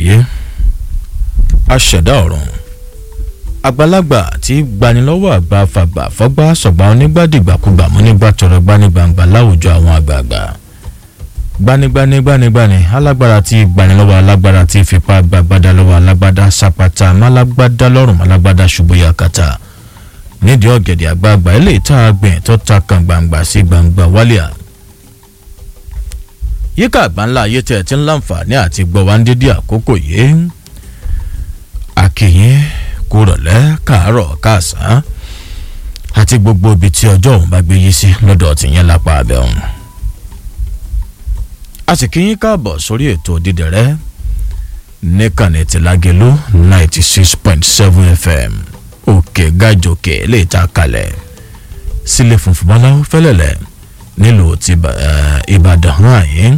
ayé aṣẹ̀dá ọ̀run àgbàlagbà tí gbanilọ́wọ́ àgbà fàgbà fọ́gbà sọ̀gbà onígbàdìgbàkúgbà mú nígbà tọrọ gbanigbangba láwùjọ àwọn àgbààgbà gbanigbani gbanigbani alágbára tí gbanilọ́wọ́ alágbára tí fipá gbàgbádá lọ́wọ́ alágbádá sapata málágbádá lọ́rùn málágbádá ṣubú yakata nídìí ọ̀gẹ̀dẹ̀ àgbààgbà eléyìí tá a gbìn tó ta kan gbangba sí gbangba wálíà yíká àgbáńlá ayé tẹ̀ tí ń láǹfààní àti gbọ́ wá ń dédé àkókò yìí àkìyìn kúrọ̀lẹ́ káàárọ̀ káàsán àti gbogbo ibi tí ọjọ́ òun bá gbé yí sí lọ́dọ̀ tìyẹn lápá abẹ́ òun. a sì kí yín káàbọ̀ sórí ètò dídẹ̀rẹ́ níkànnì tìlágélú ninety six point seven fm òkè gàjòkè lè ta kalẹ̀ sílé funfun bọ́láwó fẹ́lẹ̀lẹ̀ nílùú ti ìbàdàn hàn yín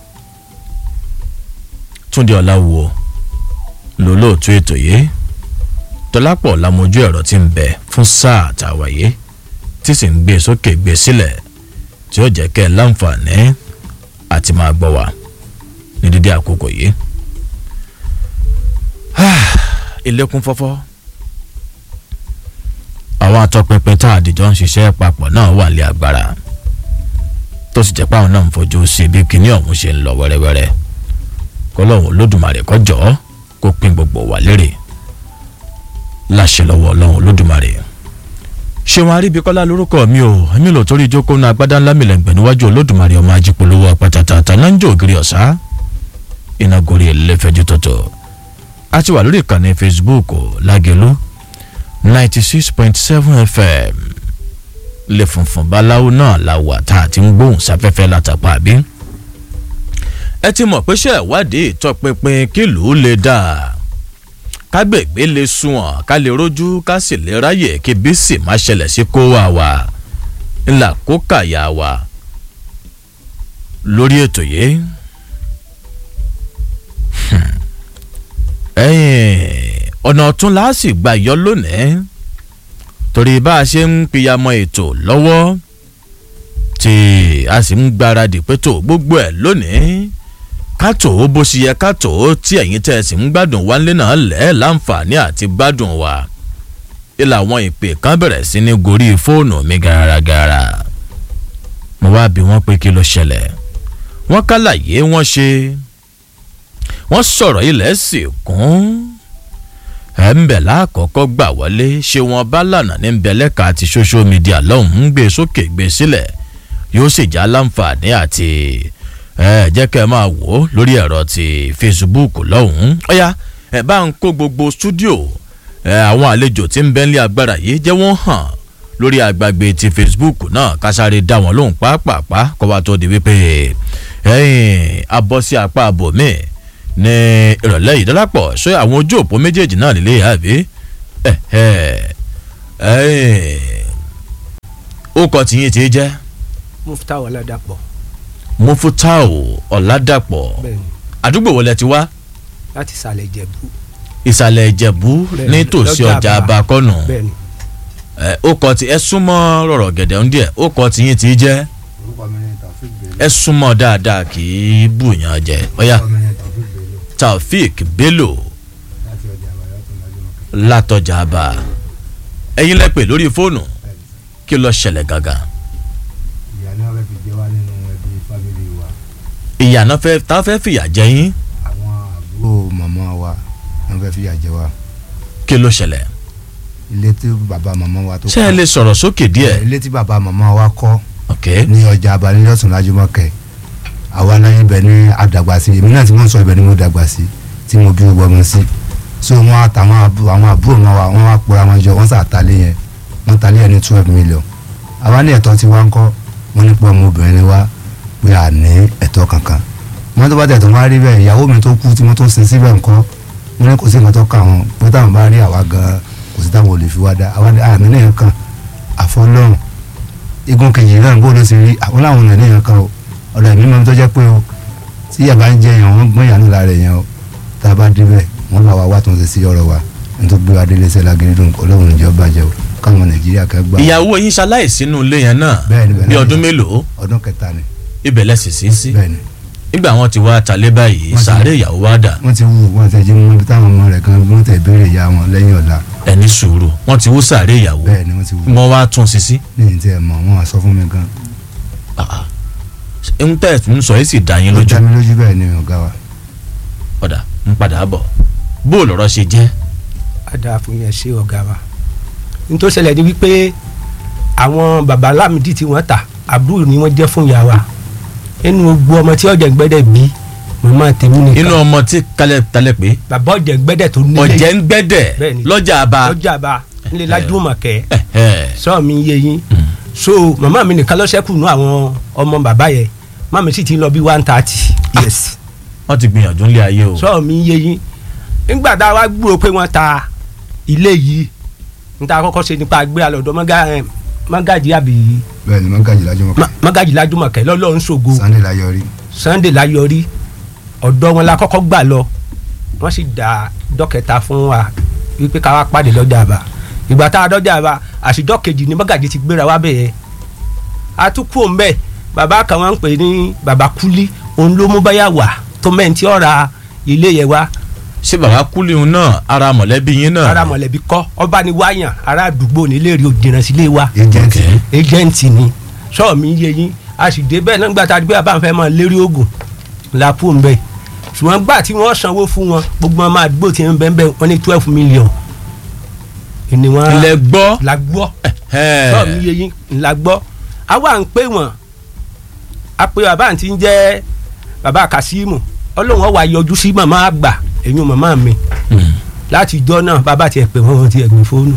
túndé ọ̀làwọ̀ lólóòtú ètò yìí tọ́lápọ̀ lamojú ẹ̀rọ tí ń bẹ fún sáà àtàwáyé tí sì ń gbé sókè gbé sílẹ̀ tí ó jẹ́ kẹ́ ẹ láǹfààní àti máa gbọ́ wa ní dídí àkókò yìí. ilẹ̀kùn fọ́fọ́ àwọn atọ́pinpin tá àdìjọ ń ṣiṣẹ́ papọ̀ náà wà lé agbára tó sì jẹ́ pé àwọn náà ń fojú sí bí kinní ọ̀hún ṣe ń lọ wẹ́rẹ́wẹ́rẹ́ kọ́lọ́hún olódùmarè kọjọ́ kó pín gbogbo wa lérè láṣẹ lọ́wọ́ ọlọ́run olódùmarè ṣéwọn aríbikọ́lá lórúkọ mi ò èmi lò torí ìjókòó náà agbádá ńlá mi lẹ́gbẹ̀ẹ́ níwájú olódùmarè ọmọ ajípolówó apátátá tanájò ògiri ọ̀sá iná gorí ẹlẹ́fẹ̀jú tọ̀tọ̀ a ti wà lórí ìkànnì facebook lágẹ̀lú ninety six point seven fm lè funfun báláwo náà la wà tá a ti ń gbóhùn sáfẹ́fẹ́ látàpá àbí ẹ ti mọ̀ pé ṣe ìwádìí ìtọpinpin kìlú lè dáa kágbègbè lè sunwọ̀n ká lè rojú ká sì lè ráyè kí bísí má ṣẹlẹ̀ sí kó wà wá ńlá kó kàyà wá lórí ètò yìí. ọ̀nà ọ̀tún la sì gbà yọ lónìí torí bá a ṣe ń pìyàmọ́ ètò lọ́wọ́ tí a sì ń gbáradì pé tó gbogbo ẹ̀ lónìí kátó bó ṣe yẹ kátó tí ẹ̀yin tẹ́ ẹ sì ń gbádùn wálé náà lẹ́ láǹfààní àti gbádùn wa ilà àwọn ìpè kan bẹ̀rẹ̀ sí ní gorí fóònù mi gàràgàrà mo wá bí wọ́n pé kí ló ṣẹlẹ̀ wọ́n kálàyé wọ́n ṣe wọ́n sọ̀rọ̀ ilẹ̀ sì kún ẹ̀ ń bẹ̀ láàkọ́kọ́ gbà wọlé ṣé wọ́n bá lànà ní bẹ̀lẹ́ka àti social media lọ́hùn ń gbé sókè gbé sílẹ̀ yóò sì já láǹfààní àti ẹ jẹ́ kẹ́ ẹ máa wò ó lórí ẹ̀rọ ti facebook lọ́hùn-ún ọ̀yá ẹ bá ń kó gbogbo stúdíò ẹ àwọn àlejò tí ń bẹ́ nílé agbára yìí jẹ́ wọ́n hàn lórí àgbàgbé ti facebook náà kásáré dá wọn lóhùn pàápàá kó wá tó di wípé ẹ̀yìn abọ́ sí apá abòmí ní ìrọ̀lẹ́ yìí dọ́lápọ̀ ṣé àwọn ojú òpó méjèèjì náà nílé àbí ó kọ tìyín tí í jẹ́. mufta ọ̀làdàpọ̀ mufutau ọ̀làdàpọ̀ bẹ́ẹ̀ni àdúgbò wo lẹ ti wá láti ìsàlẹ̀ ìjẹ̀bú ìsàlẹ̀ ìjẹ̀bú Bẹ́ẹ̀ni, nítòsí lọ́jà ọjà Aba. abakọ́nù bẹ́ẹ̀ni ẹ ó kọ tí ẹ súnmọ́ rọ̀rọ̀ gẹ̀dẹ̀ ń díẹ̀ ó kọ tìyín tí í jẹ́ orúkọ mi ni taofik bello ẹ súnmọ́ dáadáa kì í bùyàn jẹ ọ̀yà orúkọ mi ni taofik bello taofik bello láti ọjà àbáyọ tó máa jọmọ látọjà àbá ẹ̀yin lẹ́pẹ̀ lórí fóònù kí ló ṣẹlẹ̀ gangan ìyá ni wọn fẹẹ fi jẹ wá nínú ẹbí fámìlì wa ìyànà fẹ́ tá fẹ́ fìyà jẹ yín àwọn àbúrò màmá wa wọn fẹẹ fìyà jẹ wá kí ló ṣẹlẹ̀ ilé tí bàbá màmá wa tó ṣé ẹ lè sọ̀rọ̀ sókè díẹ̀ ilé tí bàbá màmá wa kọ́ ok ní ọjà abalẹ́lọ́sùn lájúmọ́kẹ́ àwa náà ibẹ̀ ní àdàgbà sí èmi náà tí wọ́n sọ ibẹ̀ ní mo dàgbà sí tí mo bí gbogbo ọmọ sí so wọn àtàwọn àbú- àwọn àbúrò wọn wa wọn wá pòra wọn jọ wọn sàtàlẹ́ yẹn wọn tàlẹ́ yẹn ní twelve million àwa ní ẹ̀tọ́ tí wọ́n ń kọ́ wọn ní pé ọmọbìnrin ni wá pé à ní ẹ̀tọ́ kankan wọn tó bá tẹ̀ tó wá rí bẹ́ẹ̀ ìyàwó mi tó kú tí wọ́n tó sin síbẹ̀ ńkọ́ wọn ní kò sí nǹkan tó kà wọn pé táwọn bá rí àwa gan kò sí táwọn ò lè fi wá dá àwa ní àmì náà kàn àfọlọ́run igun kejì náà bó ló ti rí àwọn làwọn ọ̀nà ènìyàn kan o ọ̀dọ̀ ẹ̀mí mọ́ tó jẹ́ pé o tí yàrá ń jẹ yẹn wọ́n gbọ́n yàrá lára yẹn o tá a bá débẹ̀ wọ́n bá wa wá tó ń ṣe sí ọ̀rọ̀ wa ní tó gbé wa délé sẹ́la gírídùn ọlọ́run ìjọ bàjẹ́ o káwọn nàìjíríà kẹ́ gbà ìyàwó yín ṣaláìsí nínú ilé yẹn náà Bẹ́ẹ̀ni, bẹ́ẹ̀ni. bí ọdún mélòó ọdún kẹta ni ibẹ̀ lẹ́sìn sí sí bẹ́ẹ̀ ni nígbà wọn ti wá talé báyìí Wọ́n ti- sàárè ìyàwó wa dà wọ́n ti wú wọ́n ti jí mú ibi táwọn ọmọ rẹ̀ kan wọ́n tẹ̀ béèrè ìyá wọn lẹ́yìn ọ̀la ẹni sùúrù wọn ti wú sàárè ìyàwó bẹ́ẹ̀ ni wọ́n ti wú wọn wá tún sí sí. ní ìtì ẹ̀ mọ̀ wọ́n á sọ fún mi gan ń tẹ̀ ń sọ yìí sì dá yín ó lójú dá mi lójú bẹ́ẹ̀ ni ọ̀gá wa ọ̀dà ń padà bọ̀ bó lọ́rọ̀ ṣe jẹ́ àdá fún yẹn ṣe ọ̀gá wa n tó ṣẹlẹ̀ ni wípé àwọn baba lámìdí tí wọ́n ta àbúrò ni wọ́n jẹ́ fún ìyá wa inú gbogbo ọmọ tí ọ̀jẹ̀ gbẹ́dẹ̀ bí màmá tèmi nìkan inú ọmọ tí kalẹ̀ talẹ̀ pé bàbá ọ̀jẹ̀ gbẹ́dẹ̀ tó nílé ọ̀jẹ̀ ń gbẹ́dẹ̀ Bẹ́ẹ̀ni. lọ́jà àbá lọ́jà bá nílé lájúmọ̀kẹ́ ẹ̀hẹ́. sọ mi yé yín so màmá mi nìkan ló ṣẹ́kù nú àwọn ọmọ bàbá yẹn màmá mi sì ti lọ bí one thirty yes wọ́n ti gbìyànjú nílé ayé o sọ mi yé yín nígbà tá a wá gbúrò pé wọ́n ta ilé yìí níta kọ́kọ́ ṣe nípa gbé alọ́dọ̀ mọ́gàjì àbí bẹ́ẹ̀ ni mọ́gàjì lájọ́ mọ́ mọ́gàjì lájúmọ̀kẹ́ lọ́lọ́run ṣògo sunday láyọrí sunday láyọrí ọ̀dọ̀ wọn la kọ́kọ́ gbà lọ wọ́n sì dá dọ́kẹta fún wa wípé ká wá pàdé lọ́jà àbá ìgbà tá a dọ́jà àbá àṣìjọ́ kejì ni mọ́gàjì ti gbéra wá bẹ̀yẹ atukú òǹbẹ bàbá kan wọn ń pè ní bàbá kúlí òun ló mú báyà wà tó mẹ́ntì ọ̀ra ilé yẹn wá ṣé bàbá kúlíhun náà ara mọ̀lẹ́bí yín náà ara mọ̀lẹ́bí kọ́ ọba ni wáyàn ará àdúgbò nílé rí òjìnà sílé wa agent Okay. ejẹ́ǹtì ni sọ́ọ̀ mi yé yín a sì dé bẹ́ẹ̀ nígbà tá a di pé àbá ń fẹ́ mọ́ lérí oògùn la kú ń bẹ̀ ṣùgbọ́n gbà tí wọ́n sanwó fún wọn gbogbo ọmọ àdúgbò tí ń bẹ́ẹ̀ bẹ́ẹ̀ wọ́n ní twelve million ni wọ́n ilẹ̀ gbọ́ la gbọ́ ẹ̀hẹ́. sọ́ọ̀ mi yé yín la gbọ́ àwa ń pè wọ́n a pè bàbá àǹtí ń jẹ́ bàbá Kasimu ọlọ́run wa yọjú sí màmá àgbà ẹ̀yìn màmá mi Hmm. láti ìjọ náà bàbá tiẹ̀ pè wọ́n ti ẹ̀gbìn fóònù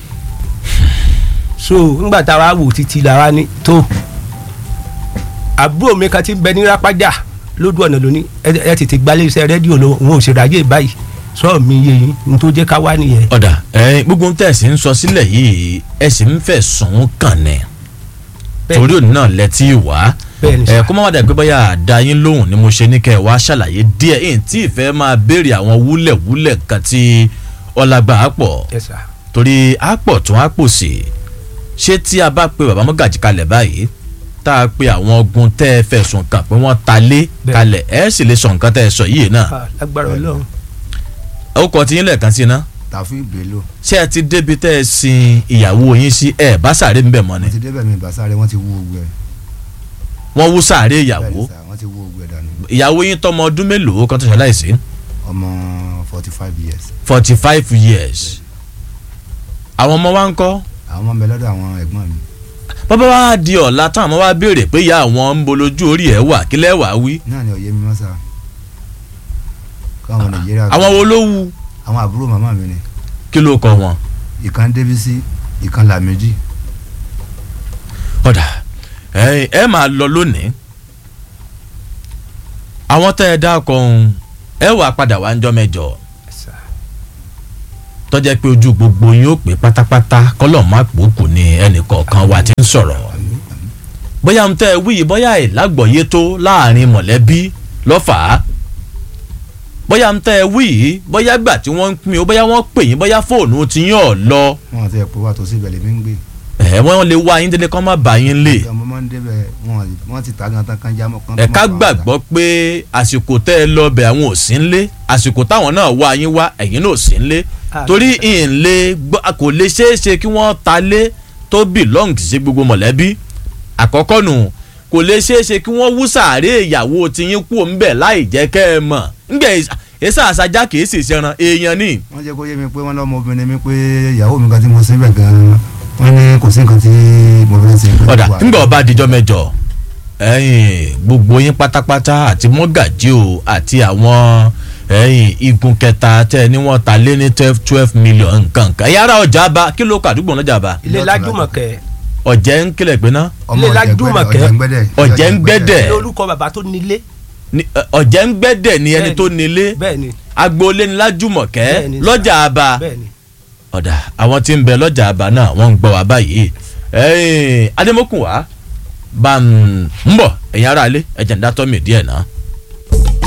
so ńgbà tá a wá wò títí la wá ní tó àbúrò mi kan ti ń bẹ ní rápájà lójú ọ̀nà lóní ẹ ẹ tètè gbalẹ̀ iṣẹ́ rédíò lọ òun ò ṣe ráyè báyìí sọ mi yé yín n tó jẹ́ ká wá nìyẹn. ọ̀dà ẹ̀yin gbogbo ń tẹ̀sí ń sọ sílẹ̀ yìí ẹ sì ń fẹ̀ sùn kàn ní Bẹ́ẹ̀ni. torí òní náà lẹ́tí wá bẹ́ẹ̀ ni ẹ sà kó má wá dà pé bóyá àdá yín lóhùn ni mo ṣe ní kẹ́ ẹ wá ṣàlàyé díẹ̀ ẹ̀yìn tí ìfẹ́ máa béèrè àwọn wúlẹ̀wúlẹ̀ kan tí ọlágbà á pọ̀ ẹ sà torí á pọ̀ tún á pò sí ṣé tí a bá pe bàbá mọ́gàjì kalẹ̀ báyìí tá a pe àwọn ogun tẹ́ ẹ fẹ̀sùn kàn pé wọ́n ta lé Bẹ́ẹ̀. kalẹ̀ ẹ sì lè sọ nǹkan tẹ́ ẹ sọ yìí náà Ah, lágbára Ọlọ́run ó kọ tí yín lẹ́ẹ̀kan sí iná tàfin bello ṣé ẹ ti débi tẹ́ ẹ sin ìyàwó yín sí ẹ bá sàárè ń bẹ̀ mọ́ ni wọ́n ti débẹ̀ mi ìbásáré wọ́n ti wú ogun ẹ̀ wọ́n wú sàárè bẹ́ẹ̀ ìyàwó ni sà, wọ́n ti wú ogun ẹ̀ dànù ìyàwó yín tọmọ ọdún mélòó kan tó ṣe láìsí ọmọ forty five years forty five years àwọn ọmọ wa ń kọ́ àwọn ọmọ mi lọ́dọ̀ àwọn ẹ̀gbọ́n mi bàbá wa di ọ̀la táwọn ọmọ wa béèrè pé ìyá àwọn ń bolójú orí ẹ̀ wà kí lẹ́ wàá wí náà ni òye mi mọ́ sá káwọn nàìjíríà àwọn wo ló wu àwọn àbúrò màmá mi ni kí ló kọ wọn. ìkan débísí ìkan làmẹ́jì ọ̀dà ẹ ẹ máa lọ lónìí àwọn tẹ́ ẹ dákọ̀ ọ̀hún ẹ wà padà wá ńjọ́ mẹ́jọ ẹ sà tọ́jẹ́ pé ojú gbogbo yín ó pé pátápátá kọ́lọ̀ má pòókù ni ẹnì kọ̀ọ̀kan wa ti ń sọ̀rọ̀ bóyá ń tẹ́ ẹ wí yìí bóyá ìlágbọ̀yé tó láàrin mọ̀lẹ́bí lọ́fàá bóyá ń tẹ́ ẹ wí yìí bóyá gbà tí wọ́n ń pín o bóyá wọ́n pè yín bóyá fóònù ti yín ọ̀ lọ wọn àti ẹ̀pọ̀ wà tó sí ibẹ̀ lèmi ń gbé ẹ̀ wọ́n lè wá yín délé kọ́ má bà yín lé ọmọ máa ń débẹ̀ wọn wọ́n ti ta gan tán kan jámọ́ kan tó ẹ̀ka mọ̀ fà á gbàgbọ́ pé àsìkò tẹ́ ẹ lọ bẹ̀ àwọn ò sí ń lé àsìkò táwọn náà wá yín wá ẹ̀yin náà ò sí ń lé Ah, torí ìǹlé kò lè ṣeé ṣe kí wọ́n ta lé tó belong sí gbogbo mọ̀lẹ́bí àkọ́kọ́ nù kò lè ṣeé ṣe kí wọ́n wú sàárè ìyàwó tiyín kú ńbẹ̀ láì jẹ́ kẹ́ ẹ mọ̀ ńgbẹ̀ èsà àṣàjà kìí sì ṣẹran èèyàn ni wọ́n jẹ́ kó yé mi pé wọ́n lọ́mọ obìnrin mi pé ìyàwó mi kan tí mo síbẹ̀ gan-an wọ́n ní kò sí nǹkan tí mo fẹ́ ṣe. pé ọ̀dà kò wà. ńgbà ọba àdìjọ́ mẹ́jọ ẹ̀yin gbogbo yín pátápátá àti mọ́gàjí o àti àwọn ẹ̀yin igun kẹta tẹ́ ẹ ní wọ́n ta lé ní twelve twelve million nǹkan nǹkan ẹ̀yin ará ọjà bá kí ló kà àdúgbò náà bá ilé lájúmọ̀kẹ́ ọ̀jẹ̀ ń kílẹ̀ pé ná ọmọ ilé Lájúmọ̀kẹ́. ọ̀jẹ̀ngbẹ́dẹ̀ Ọ̀jẹ̀ngbẹ́dẹ̀. ilé orúkọ bàbá tó nílé ní- ẹ, ọ̀jẹ̀ ń gbẹ́dẹ̀ ní ẹni Bẹ́ẹ̀ni. tó nílé bẹ́ẹ̀ ni agboolé ní lájúmọ̀kẹ́ Bẹ́ẹ̀ni, sà. lọ́jà àbá bẹ́ẹ̀ ni ọ̀dà àwọn tí ń bẹ lọ́jà àbá náà wọ́n ń gbọ́ wá báyìí ẹ̀yin adémọ́kùn wá bá ń bọ̀ ẹ̀yin ará ilé ẹ̀jẹ̀ ń dátọ́ mi díẹ̀ náà.